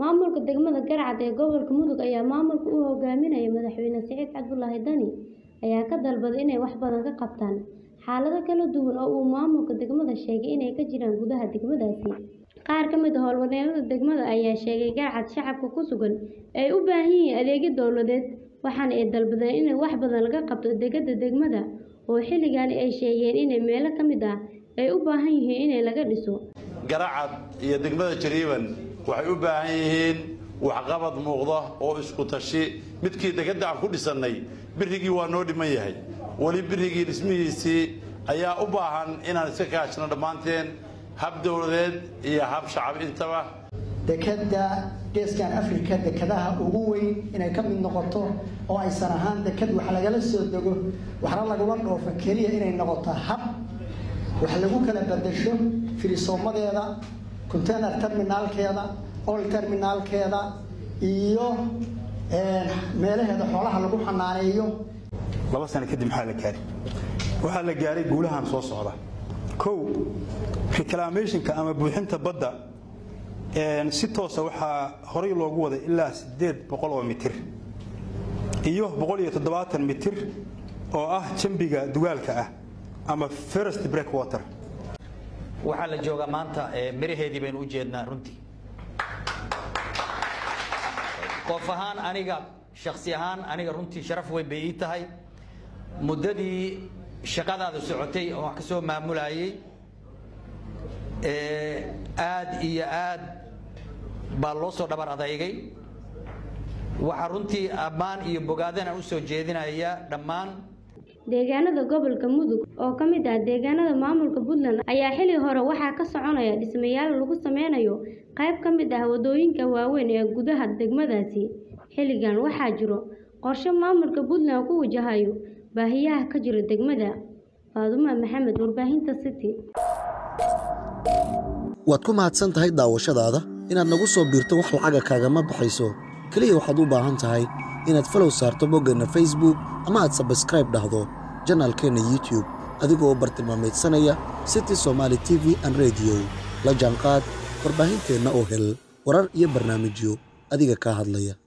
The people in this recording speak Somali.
Maamulka degmada Galcad ee gobolka Mudug ayaa maamulka u hogaaminaya Madaxweyne Siciid Cabdulaahi Dani ayaa ka dalbaday inay wax badan ka qabtaan xaalado kala duwan oo uu maamulka degmadu sheegay inay ka jiraan gudaha degmadaasi. Qaar ka mid ah howlwadeennada degmada ayaa sheegay in Galcad shacabka ku sugan ay u baahan yihiin adeegyo dowladeed, waxaana ay dalbadeen in wax badan laga qabto dekedda degmada oo xilligan ay sheegeen in meelo ka mid ah ay u baahan yihiin in laga dhiso. Galcad iyo degmada Jariiban waxay u baahan yihiin waxqabad muuqda oo isku tashi midkii dekedda aan ku dhisannay birrigii waa noo dhiman yahay weli birrigii dhismihiisii ayaa u baahan inaan iska kaashano dhammaanteen hab dowladeed iyo hab shacab intaba dekedda geeskan afrika dekedaha ugu weyn inay ka mid noqoto oo aysan ahaan deked wax lagala soo dego waxna lagula dhoofo keliya inay noqoto hab wax lagu kala bedasho firisoomadeeda container terminaalkeeda oil terminaalkeeda iyo meelaheeda xoolaha lagu xanaaneeyo laba sano kadib maxaa la gaaray waxaa la gaaray guulahan soo socda kow reclamationka ama buuxinta badda si toosa waxaa horay loogu waday ilaa siddeed boqol oo mitir iyo boqol iyo toddobaatan mitir oo ah jambiga dugaalka ah ama first break water waxaa la joogaa maanta miraheedii baynu u jeednaa runtii qof ahaan aniga shaksi ahaan aniga runtii sharaf weyn bay ii tahay muddadii shaqadaada socotay oo wax ka soo maamulayay aad iyo aad baa loo soo dhabar adeygay waxaa runtii ammaan iyo bogaadana u soo jeedinaya dhammaan deegaanada gobolka mudug oo ka mid ah deegaanada maamulka puntland ayaa xilli hore waxaa ka soconaya dhismayaal lagu sameynayo qayb ka mid ah wadooyinka waaweyn ee gudaha degmadaasi xilligan waxaa jiro qorshe maamulka puntland ku wajahayo baahiyaha ka jira degmada faadumo maxamed warbaahinta city waad ku mahadsan tahay daawashadaada inaad nagu soo biirto wax lacaga kaagama baxayso keliya waxaad u baahan tahay inaad falow saarto boggeenna facebook ama aad sabskraib dhahdo janaalkeenna youtube adigoo bartilmaamaydsanaya city somaali t v an rediyo la jaanqaad warbaahinteenna oo hel warar iyo barnaamijyo adiga kaa hadlaya